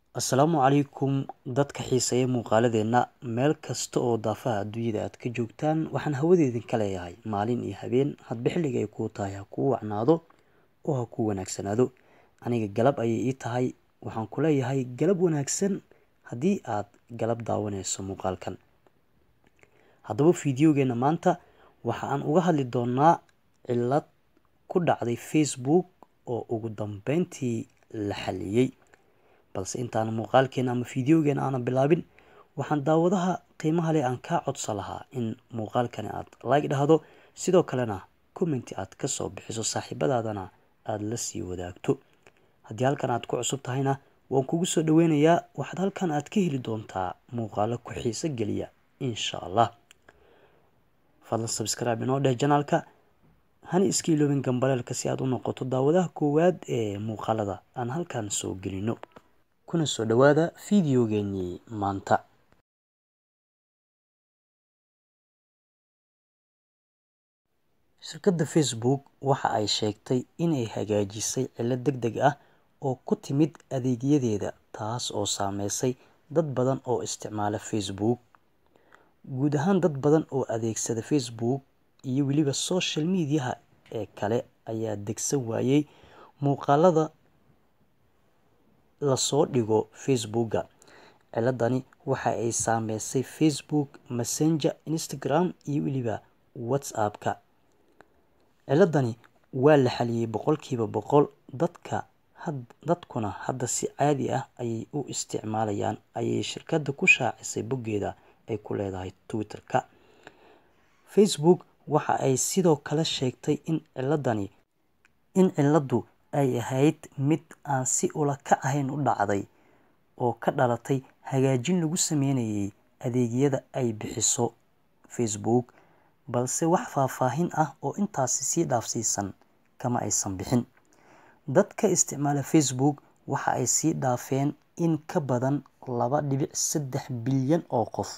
Assalaamu calaykum dadka xiiseeya muuqaaladeenna meel kasta oo daafaha adduunyada aad ka joogtaan waxaan hawadeedin ka leeyahay maalin iyo habeen hadba xilliga ay kuu tahay ha kuu wacnaado oo ha kuu wanaagsanaado aniga galab ayay ii tahay waxaan ku leeyahay galab wanaagsan haddii aad galab daawanayso muuqaalkan haddaba fiidiyogeena maanta waxa aan uga hadli doonaa cillad ku dhacday facebook oo ugu dambeyntii la xaliyey balse intaan muuqaalkeena ama fiidiyogeena aanan bilaabin waxaan daawadaha qiimaha leh aan kaa codsan lahaa in muuqaalkani aad like dhahdo sidoo kalena commenti aad ka soo bixiso saaxiibadaadana aada la sii wadaagto haddii halkan aad ku cusub tahayna waan kugu soo dhaweynayaa waxaad halkan aad ka heli doontaa muuqaalo ku xiiso geliya insha allah fadlan subscribe inoo dheh janaalka hana iska iloobin gambaleelka si aad u noqoto daawadaha koowaad ee muuqaalada aan halkan soo gelino kuna soo dhawaada fiidiyogeenii maanta shirkadda facebook waxa ay sheegtay inay hagaajisay cillad deg deg ah oo ku timid adeegyadeeda taas oo saameysay dad badan oo isticmaala facebook guud ahaan dad badan oo adeegsada facebook iyo weliba social mediaha ee kale ayaa degsan waayey muuqaalada lasoo dhigo facebooka ciladani waxa ay saameysay facebook messenger instagram iyo weliba whatsapp-ka ciladani waa la xaliyey boqolkiiba boqol dadka dadkuna hadda si caadi ah ayay u isticmaalayaan ayay shirkadda ku shaacisay boggeeda ay ku leedahay twitter-ka facebook waxa ay sidoo kale sheegtay in ciladani in ciladu ay ahayd mid aan si ula ka ahayn u dhacday oo ka dhalatay hagaajin lagu sameynayay adeegyada ay bixiso facebook balse wax faahfaahin ah oo intaasi sii dhaafsiisan kama aysan bixin dadka isticmaala facebook waxa ay sii dhaafeen in ka badan laba dhibic saddex bilyan oo qof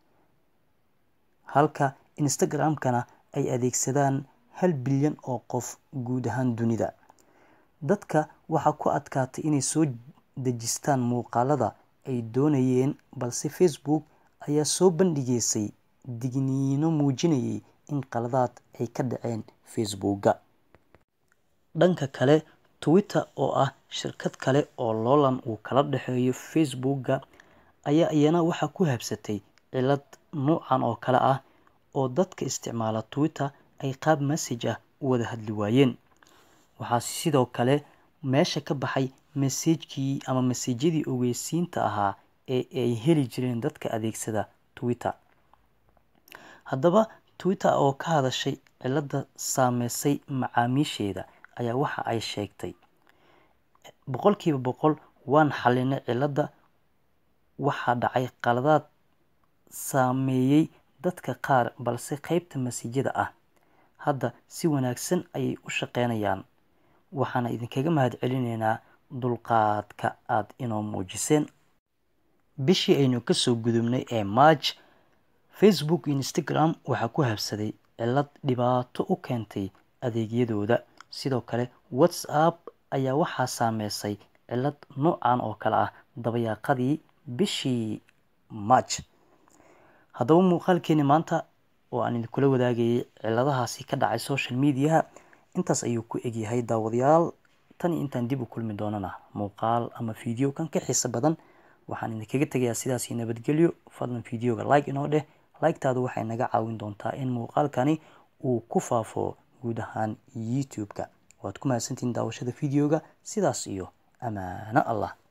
halka instagram-kana ay adeegsadaan hal bilyan oo qof guud ahaan dunida dadka waxaa ku adkaatay inay soo dejistaan muuqaalada ay doonayeen balse facebook ayaa soo bandhigeysay digniino muujinayay in qaladaad ay ka dhaceen facebooka dhanka kale twitter oo ah shirkad kale oo loolan uu kala dhexeeyo facebooka ayaa iyana waxaa ku habsatay cilad nuucan oo kale ah oo dadka isticmaala twitter ay qaab message ah u wada hadli waayeen waxaa sidoo kale meesha ka baxay masajkii ama masajyadii ogeysiinta ahaa ee ay heli jireen dadka adeegsada twitter haddaba twitter oo ka hadashay cilada saameysay macaamiisheeda ayaa waxa ay sheegtay boqolkiiba boqol waan xalinay cilada waxaa dhacay qaladaad saameeyey dadka qaar balse qeybta masajyada ah hadda si wanaagsan ayay u shaqeynayaan waxaana idinkaga mahad celineynaa dulqaadka aad inoo muujiseen bishii aynu kasoo gudubnay ee march facebook iyo instagram waxaa ku habsaday cilad dhibaato u keentay adeegyadooda sidoo kale whatsapp ayaa waxaa saameysay cilad noocan oo kale ah dabayaaqadii bishii march haddaba muuqaalkeeni maanta oo aan idinkula wadaagayay ciladahaasi ka dhacay social mediaha intaas ayuu ku egyahay daawadayaal tan iyo intaan dib u kulmi doonana muuqaal ama fiideo kan ka xiiso badan waxaan idinkaga tegayaa sidaasi nabadgelyo fadlan fiideoga like inoo dheh like-taadu waxay naga caawin doontaa in muuqaalkani uu ku faafo guud ahaan youtube-ka waad ku mahadsantihiin daawashada fiideoga sidaas iyo amaano allah